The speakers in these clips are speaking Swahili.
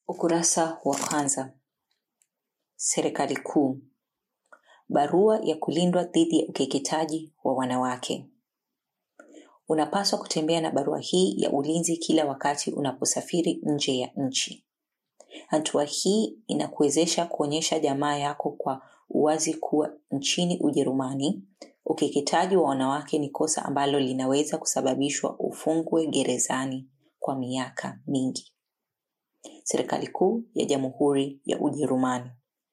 Ukurasa wa kwanza. Serikali kuu. Barua ya kulindwa dhidi ya ukeketaji wa wanawake. Unapaswa kutembea na barua hii ya ulinzi kila wakati unaposafiri nje ya nchi. Hatua hii inakuwezesha kuonyesha jamaa yako kwa uwazi kuwa nchini Ujerumani, ukeketaji wa wanawake ni kosa ambalo linaweza kusababishwa ufungwe gerezani kwa miaka mingi. Serikali kuu ya Jamhuri ya Ujerumani.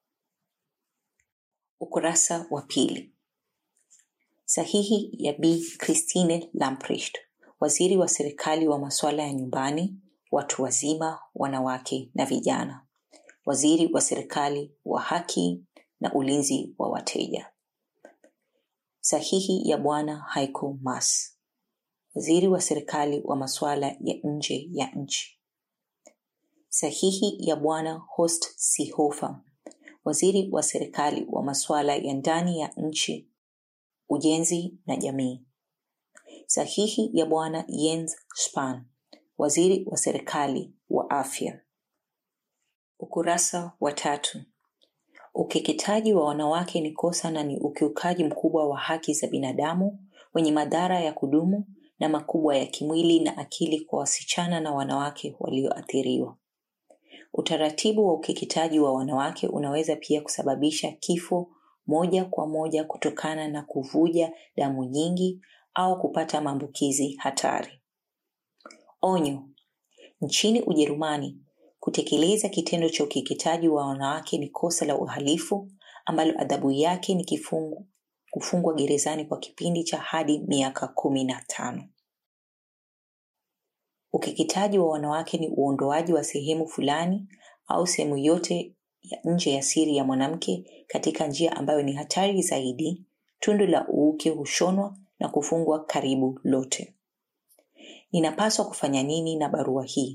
Ukurasa wa pili. Sahihi ya Bi Christine Lamprecht, waziri wa serikali wa masuala ya nyumbani, watu wazima, wanawake na vijana, waziri wa serikali wa haki na ulinzi wa wateja. Sahihi ya Bwana Heiko Maas, waziri wa serikali wa masuala ya nje ya nchi. Sahihi ya Bwana Horst Seehofer, waziri wa serikali wa masuala ya ndani ya nchi, ujenzi na jamii. Sahihi ya Bwana Jens Spahn, waziri wa serikali wa afya. Ukurasa wa tatu. Ukeketaji wa wanawake ni kosa na ni ukiukaji mkubwa wa haki za binadamu wenye madhara ya kudumu na makubwa ya kimwili na akili kwa wasichana na wanawake walioathiriwa. Utaratibu wa ukeketaji wa wanawake unaweza pia kusababisha kifo moja kwa moja kutokana na kuvuja damu nyingi au kupata maambukizi hatari. Onyo: nchini Ujerumani, kutekeleza kitendo cha ukeketaji wa wanawake ni kosa la uhalifu ambalo adhabu yake ni kifungu kufungwa gerezani kwa kipindi cha hadi miaka kumi na tano. Ukeketaji wa wanawake ni uondoaji wa sehemu fulani au sehemu yote ya nje ya siri ya mwanamke katika njia ambayo ni hatari zaidi. Tundu la uuke hushonwa na kufungwa karibu lote. Ninapaswa kufanya nini na barua hii?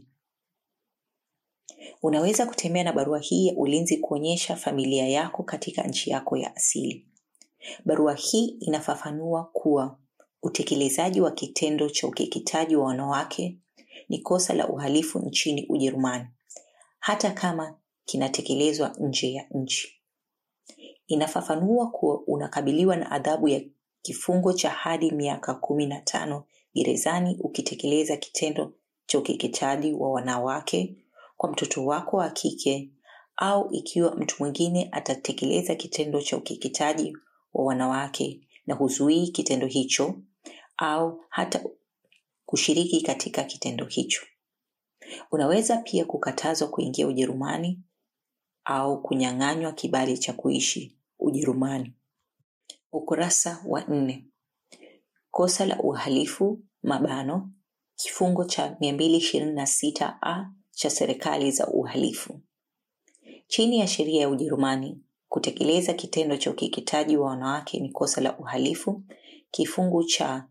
Unaweza kutembea na barua hii ya ulinzi kuonyesha familia yako katika nchi yako ya asili. Barua hii inafafanua kuwa utekelezaji wa kitendo cha ukeketaji wa wanawake ni kosa la uhalifu nchini Ujerumani, hata kama kinatekelezwa nje ya nchi. Inafafanua kuwa unakabiliwa na adhabu ya kifungo cha hadi miaka kumi na tano gerezani ukitekeleza kitendo cha ukeketaji wa wanawake kwa mtoto wako wa kike au ikiwa mtu mwingine atatekeleza kitendo cha ukeketaji wa wanawake na huzuii kitendo hicho au hata kushiriki katika kitendo hicho. Unaweza pia kukatazwa kuingia Ujerumani au kunyang'anywa kibali cha kuishi Ujerumani. Ukurasa wa nne. Kosa la uhalifu mabano kifungo cha 226a cha serikali za uhalifu. Chini ya sheria ya Ujerumani, kutekeleza kitendo cha ukeketaji wa wanawake ni kosa la uhalifu kifungu cha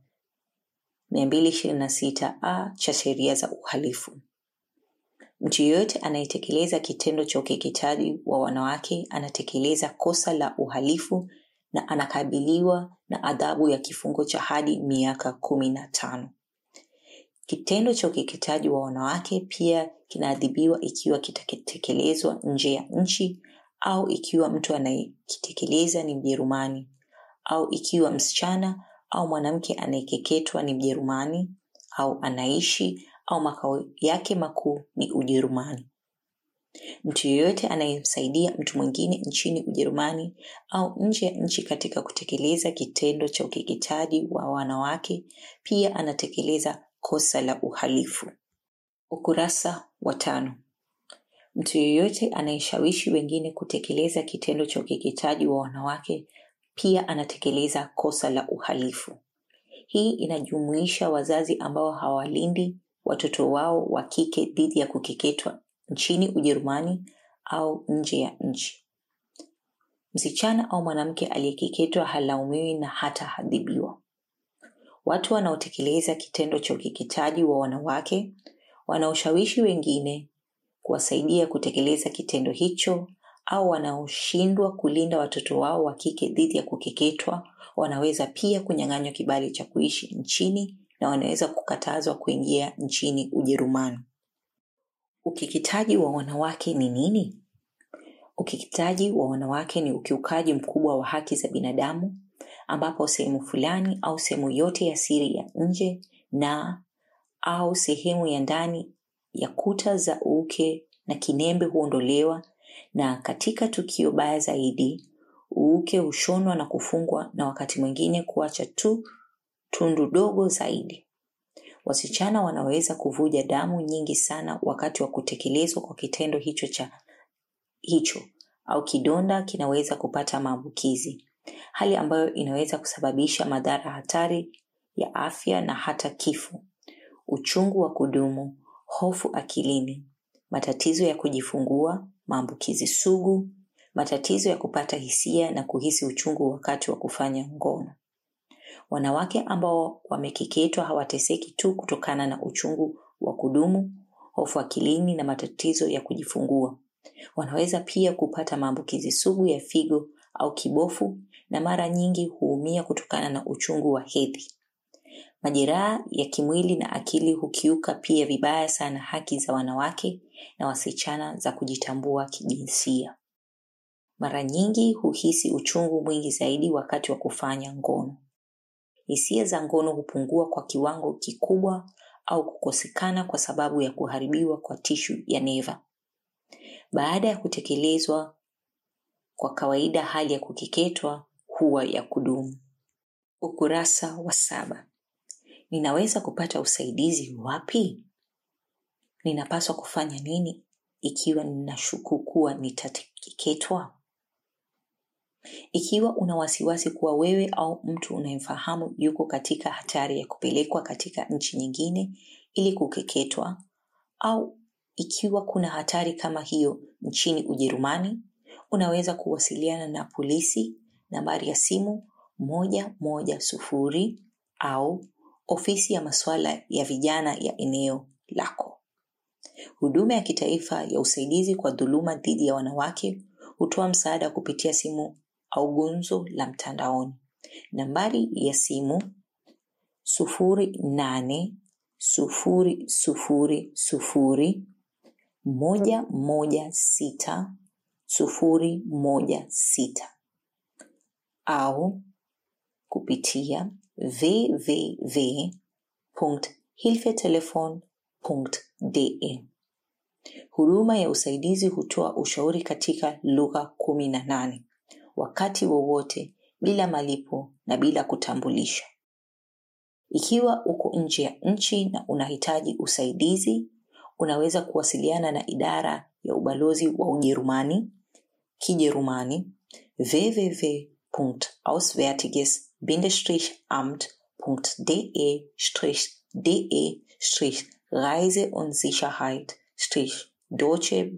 226a cha sheria za uhalifu. Mtu yeyote anayetekeleza kitendo cha ukeketaji wa wanawake anatekeleza kosa la uhalifu na anakabiliwa na adhabu ya kifungo cha hadi miaka kumi na tano. Kitendo cha ukeketaji wa wanawake pia kinaadhibiwa ikiwa kitatekelezwa nje ya nchi au ikiwa mtu anayekitekeleza ni Mjerumani au ikiwa msichana au mwanamke anayekeketwa ni Mjerumani au anaishi au makao yake makuu ni Ujerumani. Mtu yeyote anayemsaidia mtu mwingine nchini Ujerumani au nje ya nchi katika kutekeleza kitendo cha ukeketaji wa wanawake pia anatekeleza kosa la uhalifu. Ukurasa wa tano. Mtu yeyote anayeshawishi wengine kutekeleza kitendo cha ukeketaji wa wanawake pia anatekeleza kosa la uhalifu. Hii inajumuisha wazazi ambao hawalindi watoto wao wa kike dhidi ya kukeketwa nchini Ujerumani au nje ya nchi. Msichana au mwanamke aliyekeketwa halaumiwi na hata adhibiwa. Watu wanaotekeleza kitendo cha ukeketaji wa wanawake wanaoshawishi wengine kuwasaidia kutekeleza kitendo hicho au wanaoshindwa kulinda watoto wao wa kike dhidi ya kukeketwa wanaweza pia kunyang'anywa kibali cha kuishi nchini na wanaweza kukatazwa kuingia nchini Ujerumani. ukeketaji wa wanawake ni nini ukeketaji wa wanawake ni ukiukaji mkubwa wa haki za binadamu ambapo sehemu fulani au sehemu yote ya siri ya nje na au sehemu ya ndani ya kuta za uuke na kinembe huondolewa na katika tukio baya zaidi uuke hushonwa na kufungwa na wakati mwingine kuacha tu tundu dogo zaidi wasichana wanaweza kuvuja damu nyingi sana wakati wa kutekelezwa kwa kitendo hicho cha hicho au kidonda kinaweza kupata maambukizi hali ambayo inaweza kusababisha madhara hatari ya afya na hata kifo uchungu wa kudumu hofu akilini matatizo ya kujifungua maambukizi sugu matatizo ya kupata hisia na kuhisi uchungu wakati wa kufanya ngono wanawake ambao wamekeketwa hawateseki tu kutokana na uchungu wa kudumu hofu akilini na matatizo ya kujifungua wanaweza pia kupata maambukizi sugu ya figo au kibofu na mara nyingi huumia kutokana na uchungu wa hedhi majeraha ya kimwili na akili hukiuka pia vibaya sana haki za wanawake na wasichana za kujitambua kijinsia mara nyingi huhisi uchungu mwingi zaidi wakati wa kufanya ngono hisia za ngono hupungua kwa kiwango kikubwa au kukosekana kwa sababu ya kuharibiwa kwa tishu ya neva baada ya kutekelezwa kwa kawaida hali ya kukeketwa huwa ya kudumu ukurasa wa saba ninaweza kupata usaidizi wapi ninapaswa kufanya nini ikiwa ninashuku kuwa nitakeketwa ikiwa una wasiwasi kuwa wewe au mtu unayemfahamu yuko katika hatari ya kupelekwa katika nchi nyingine ili kukeketwa au ikiwa kuna hatari kama hiyo nchini ujerumani unaweza kuwasiliana na polisi nambari ya simu moja moja sufuri au ofisi ya masuala ya vijana ya eneo lako huduma ya kitaifa ya usaidizi kwa dhuluma dhidi ya wanawake hutoa msaada kupitia simu au gunzo la mtandaoni nambari ya simu sufuri nane sufuri sufuri sufuri moja moja sita sufuri moja sita au kupitia www.hilfetelefon.de huduma ya usaidizi hutoa ushauri katika lugha kumi na nane wakati wowote bila malipo na bila kutambulisha ikiwa uko nje ya nchi na unahitaji usaidizi unaweza kuwasiliana na idara ya ubalozi wa ujerumani kijerumani www.auswärtiges-amt.de-de reise und sicherheit deutsche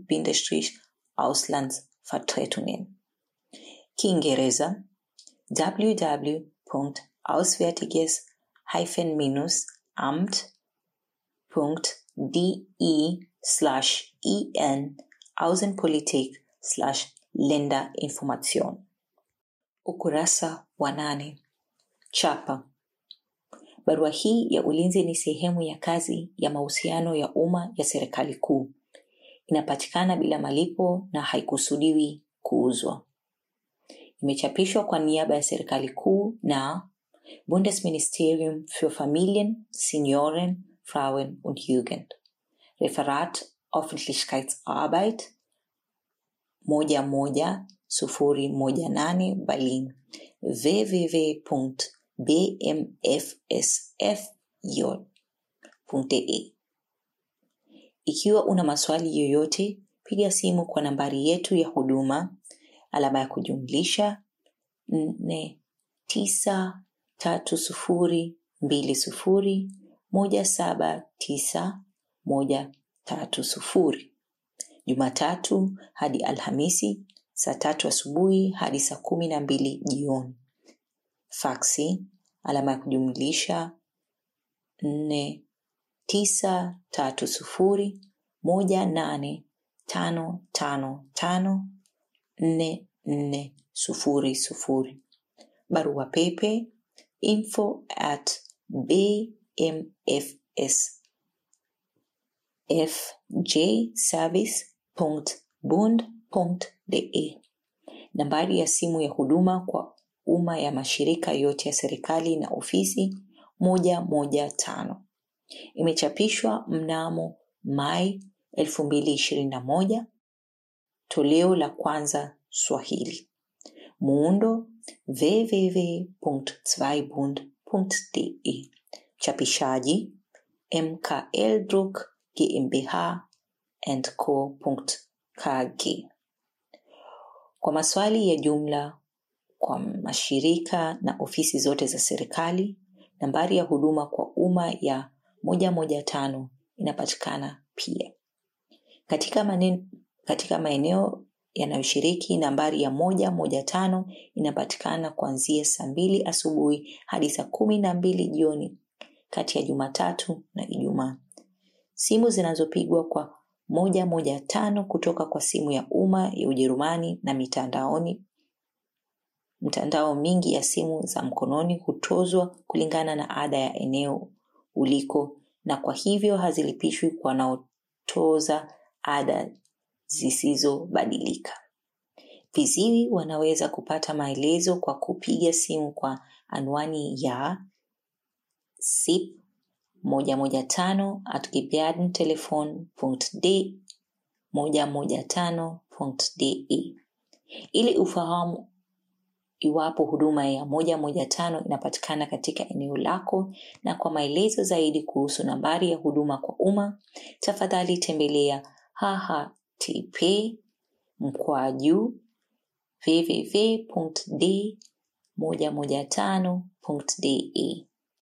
auslandsvertretungen kiingereza www.auswärtiges-amt.de slash en außenpolitik slash länderinformation ukurasa wa nane chapa barua hii ya ulinzi ni sehemu ya kazi ya mahusiano ya umma ya serikali kuu inapatikana bila malipo na haikusudiwi kuuzwa imechapishwa kwa niaba ya serikali kuu na bundesministerium für familien senioren frauen und jugend referat öffentlichkeitsarbeit moja moja sufuri moja nane berlin www.bmfsfj.de ikiwa una maswali yoyote piga simu kwa nambari yetu ya huduma alama ya kujumlisha nne tisa tatu sufuri mbili sufuri moja saba tisa moja tatu sufuri jumatatu hadi alhamisi saa tatu asubuhi hadi saa kumi na mbili jioni faksi alama ya kujumlisha nne tisa tatu sufuri moja nane tano tano tano nne nne sufuri sufuri barua pepe info at bmfs fjservice.bund.de. Nambari ya simu ya huduma kwa umma ya mashirika yote ya serikali na ofisi 115. Imechapishwa mnamo Mai 2021, toleo la kwanza Swahili. Muundo www.zweibund.de. Chapishaji MKL Druck GmbH and Co. KG. Kwa maswali ya jumla kwa mashirika na ofisi zote za serikali, nambari ya huduma kwa umma ya 115 inapatikana pia. Katika, manen, katika maeneo yanayoshiriki nambari ya 115 inapatikana kuanzia saa mbili asubuhi hadi saa kumi na mbili jioni kati ya Jumatatu na Ijumaa. Simu zinazopigwa kwa moja moja tano kutoka kwa simu ya umma ya Ujerumani na mitandaoni mtandao mingi ya simu za mkononi hutozwa kulingana na ada ya eneo uliko na kwa hivyo hazilipishwi kwa wanaotoza ada zisizobadilika. Viziwi wanaweza kupata maelezo kwa kupiga simu kwa anwani ya sip 115 at gebärdentelefon.de 115.de ili ufahamu iwapo huduma ya 115 inapatikana katika eneo lako na kwa maelezo zaidi kuhusu nambari ya huduma kwa umma tafadhali tembelea hhtp mkwaju www.d115.de